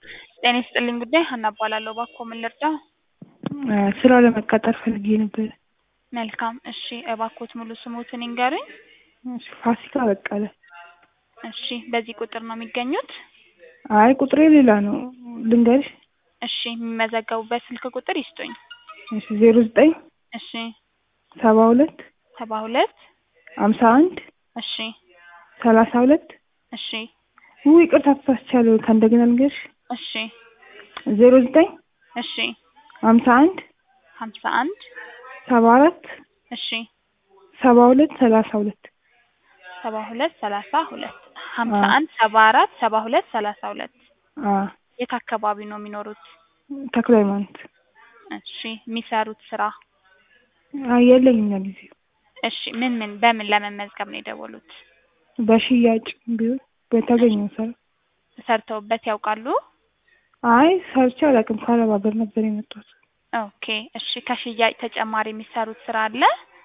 ጤና ይስጥልኝ ጉዳይ ሀና እባላለሁ። እባክዎ ምን ልርዳው? ስራ ለመቀጠር ፈልጌ ነበር። መልካም እሺ፣ እባክዎት ሙሉ ስሞትን ይንገሩኝ? እሺ፣ ፋሲካ በቀለ። እሺ፣ በዚህ ቁጥር ነው የሚገኙት? አይ ቁጥሬ ሌላ ነው ልንገርሽ? እሺ፣ የሚመዘገቡበት ስልክ ቁጥር ይስጡኝ። እሺ፣ ዜሮ ዘጠኝ እሺ፣ ሰባ ሁለት ሰባ ሁለት ሀምሳ አንድ እሺ፣ ሰላሳ ሁለት እሺ፣ ውይ ይቅርታ ተሳስቻለሁ። ከእንደገና ልንገርሽ? እሺ፣ ዜሮ ዘጠኝ እሺ፣ ሀምሳ አንድ ሀምሳ አንድ ሰባ አራት እሺ፣ ሰባ ሁለት ሰላሳ ሁለት ሰባ ሁለት ሰላሳ ሁለት ሀምሳ አንድ ሰባ አራት ሰባ ሁለት ሰላሳ ሁለት የት አካባቢ ነው የሚኖሩት? ተክለ ሃይማኖት። እሺ፣ የሚሰሩት ስራ? አይ የለኝም ለጊዜው። እሺ፣ ምን ምን በምን ለመመዝገብ ነው የደወሉት? በሽያጭ ቢሆን በተገኘው ስራ። ሰርተውበት ያውቃሉ? አይ ሰርቼ አላውቅም። ከአረብ ሀገር ነበር የመጣሁት። ኦኬ እሺ። ከሽያጭ ተጨማሪ የሚሰሩት ስራ አለ?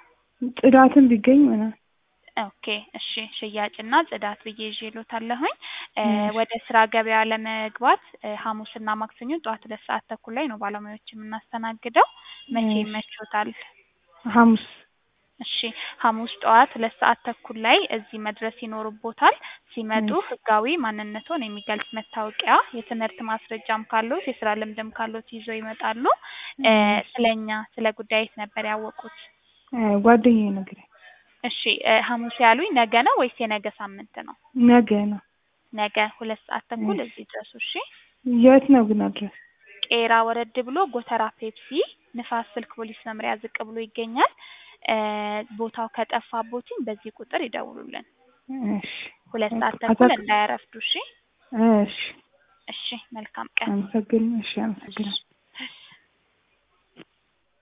ጽዳትን ቢገኝ ምናምን። ኦኬ እሺ። ሽያጭና ጽዳት ብዬ ይዤልዎታለሁኝ። ወደ ስራ ገበያ ለመግባት ሐሙስና ማክሰኞ ጠዋት ሁለት ሰዓት ተኩል ላይ ነው ባለሙያዎች የምናስተናግደው። መቼ ይመቾታል? ሐሙስ እሺ ሐሙስ ጠዋት ሁለት ሰዓት ተኩል ላይ እዚህ መድረስ ይኖርቦታል። ሲመጡ ህጋዊ ማንነቶን የሚገልጽ መታወቂያ፣ የትምህርት ማስረጃም ካሎት የስራ ልምድም ካሎት ይዘው ይመጣሉ። ስለኛ ስለ ጉዳይት ነበር ያወቁት? ጓደኛዬ ነግረኝ። እሺ ሐሙስ ያሉኝ ነገ ነው ወይስ የነገ ሳምንት ነው? ነገ ነው። ነገ ሁለት ሰዓት ተኩል እዚህ ድረሱ። እሺ የት ነው ግን አድረስ? ቄራ ወረድ ብሎ ጎተራ ፔፕሲ ንፋስ ስልክ ፖሊስ መምሪያ ዝቅ ብሎ ይገኛል። ቦታው ከጠፋቦትኝ በዚህ ቁጥር ይደውሉልን። እሺ ሁለት ሰዓት ተኩል እንዳያረፍዱ። እሺ እሺ እሺ። መልካም ቀን። አመሰግን እሺ አመሰግናለሁ።